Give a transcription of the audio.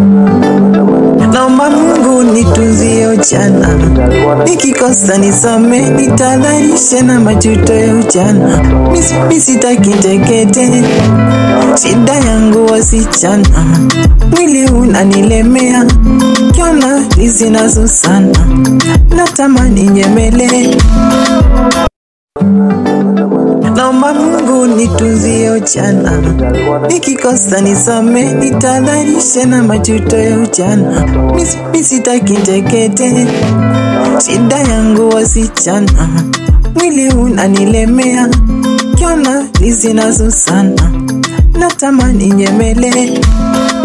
Naomba Mungu nitunzie ujana, nikikosa nisame, nitadharishe na majuto ya ujana. Misi, misitaki tekete, shida yangu wasichana, mwili unanilemea, kiona lizinazo sana, natamani nyemele Naomba Mungu nitunzie ujana, nikikosa nisame, nitadharishe na majuto ya ujana. Misi, misitaki tekete, shida yangu wasichana, mwili unanilemea, kiona lizinazo sana, natamani nyemele